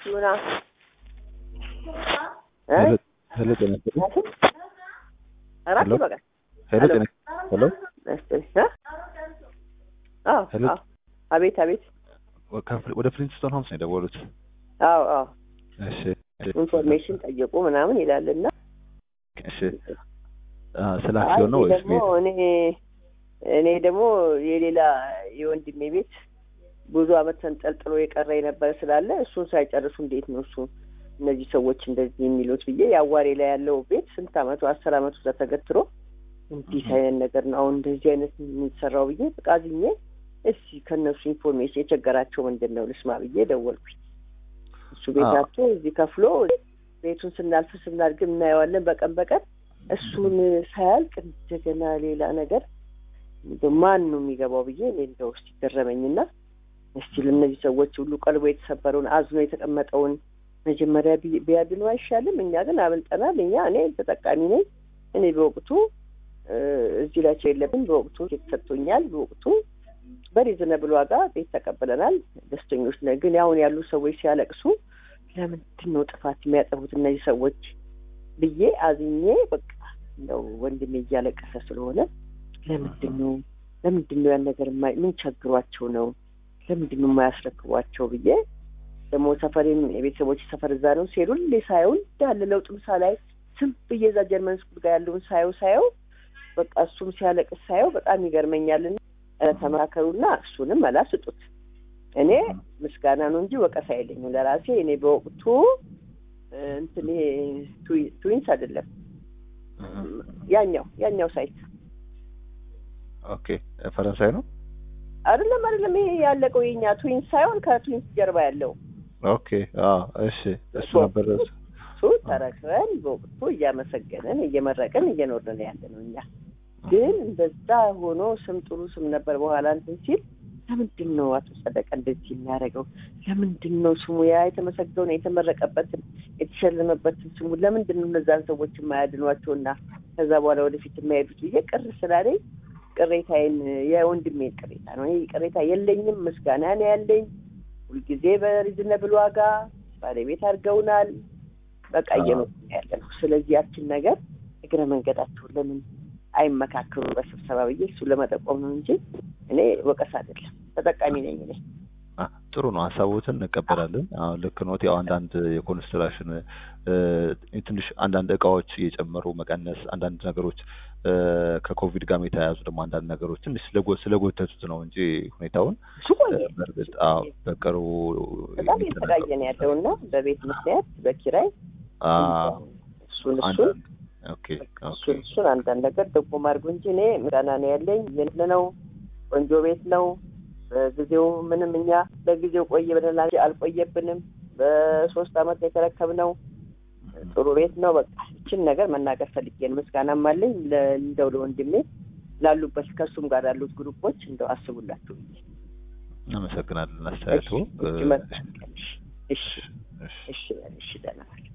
ሉና ሄሎ ሄሎ ጤና ይስጥልኝ። አራት ሄሎ። ይበቃል። ሄሎ ጤና ሄሎ ይስጥልኝ። እ? አዎ ሄሎ። አዎ። አቤት አቤት። ከፍል- ወደ ፍሊንስቶን ሆምስ ነው የደወሉት። አዎ አዎ። እሺ ኢንፎርሜሽን ጠየቁ ምናምን ይላልና እሺ አ፣ ስለ አክሲዮን ነው አይ ወይስ ደግሞ ቤት? እኔ እኔ ደግሞ የሌላ የወንድሜ ቤት ብዙ አመት ተንጠልጥሎ የቀረ የነበረ ስላለ እሱን ሳይጨርሱ እንዴት ነው እሱ እነዚህ ሰዎች እንደዚህ የሚሉት ብዬ የአዋሬ ላይ ያለው ቤት ስንት አመቱ አስር አመቱ እዛ ተገትሮ እንዲህ አይነት ነገር ነው አሁን እንደዚህ አይነት የሚሰራው ብዬ ፈቃድኜ እስቲ ከእነሱ ኢንፎርሜሽን የቸገራቸው ምንድን ነው ልስማ ብዬ ደወልኩኝ። እሱ ቤት አዎ። አቶ እዚህ ከፍሎ ቤቱን ስናልፍ ስናድግ እናየዋለን በቀን በቀን እሱን ሳያልቅ እንደገና ሌላ ነገር እንደው ማን ነው የሚገባው ብዬ እኔ እንደው እስቲ ገረመኝና እስቲ ለእነዚህ ሰዎች ሁሉ ቀልቦ የተሰበረውን አዝኖ የተቀመጠውን መጀመሪያ ቢ- ቢያድኑ አይሻልም? እኛ ግን አብልጠናል። እኛ እኔ ተጠቃሚ ነኝ። እኔ በወቅቱ እ፣ እዚህ ላይ የለብን። በወቅቱ ቤት ሰጥቶኛል። በወቅቱ በሪዝነብል ዋጋ ቤት ተቀብለናል። ደስተኞች ነን። ግን አሁን ያሉ ሰዎች ሲያለቅሱ ለምንድን ነው ጥፋት የሚያጠፉት እነዚህ ሰዎች ብዬ አዝኜ በቃ እንደው ወንድሜ እያለቀሰ ስለሆነ ለምንድን ነው ለምንድን ነው ያን ነገር የማይ ምን ቸግሯቸው ነው ለምንድን ነው የማያስረክቧቸው ብዬ ደግሞ ሰፈሬም የቤተሰቦች ሰፈር እዛ ነው ሲሄዱ ሁሌ ሳየው እንዳለ ለውጥ ምሳ ላይ ስም ብዬ እዛ ጀርመን ስኩል ጋር ያለውን ሳየው ሳየው በቃ እሱም ሲያለቅስ ሳየው በጣም ይገርመኛልና ኧረ ተመካከሩና እሱንም መላ ስጡት። እኔ ምስጋና ነው እንጂ ወቀሳ የለኝም ለራሴ እኔ በወቅቱ እ፣ እንትን ይሄ ትዊ- ትዊንስ አይደለም ያኛው ያኛው ሳይት ኦኬ ፈረንሳይ ነው። አይደለም አይደለም ይሄ ያለቀው የኛ ትዊንስ ሳይሆን ከትዊንስ ጀርባ ያለው ኦኬ አ እሺ እሱ ነበር እሱ ተረክበን በወቅቱ እያመሰገንን እየመረቅን እየኖርን ያለ ነው። እኛ ግን እንደዛ ሆኖ ስም ጥሩ ስም ነበር። በኋላ እንትን ሲል ለምንድን ነው አቶ ጸደቀ እንደዚህ የሚያደርገው? ለምንድን ነው ስሙ ያ የተመሰገውን የተመረቀበትን የተሸለመበትን ስሙ ለምንድን ነው እነዛን ሰዎች የማያድኗቸውና ከዛ በኋላ ወደፊት የማይሄዱት ብዬ ቅር ስላለኝ ቅሬታዬን የወንድሜን ቅሬታ ነው። እኔ ቅሬታ የለኝም፣ ምስጋና ነው ያለኝ። ሁልጊዜ በሪዝነብል ዋጋ ባለቤት አድርገውናል። በቃ እየኖር ያለ ነው። ስለዚህ ያችን ነገር እግረ መንገዳቸውን ለምን አይመካከሩ በስብሰባ ብዬ እሱ ለመጠቆም ነው እንጂ እኔ ወቀስ አይደለም። ተጠቃሚ ነኝ እኔ። አ፣ ጥሩ ነው። ሀሳቦትን እንቀበላለን። አሁን ልክ ኖት። ያው አንዳንድ የኮንስትራክሽን እ፣ ትንሽ አንዳንድ እቃዎች እየጨመሩ መቀነስ፣ አንዳንድ ነገሮች እ፣ ከኮቪድ ጋር የተያያዙ ደግሞ አንዳንድ ነገሮች ትንሽ ስለጎ- ስለጎተቱት ነው እንጂ ሁኔታውን እሱ ቆየ እ፣ በእርግጥ አዎ በቅርቡ በጣም እየተሰቃየን ያለውና በቤት ምክንያት በኪራይ አ፣ እሱን እሱን አንዳንድ ኦኬ ኦኬ እሱን እሱን አንዳንድ ነገር ጥቆም አድርጉ እንጂ እኔ ምስጋና ነው ያለኝ። ይህን ነው ቆንጆ ቤት ነው። በጊዜው ምንም እኛ በጊዜው ቆየ ብለናል፣ አልቆየብንም። በሶስት አመት የተረከብነው ጥሩ ቤት ነው። በቃ ይችን ነገር መናገር ፈልጌ ነው። ምስጋናም አለኝ ለ- እንደው ለወንድሜ ላሉበት ከእሱም ጋር ያሉት ግሩፖች እንደው አስቡላችሁ ብዬ እናመሰግናለን አስተያየቱ። እሺ፣ እ፣ እሺ፣ መልካም ቀን። እሺ፣ እሺ፣ እሺ። እሺ፣ እሺ፣ ደህና ዋል።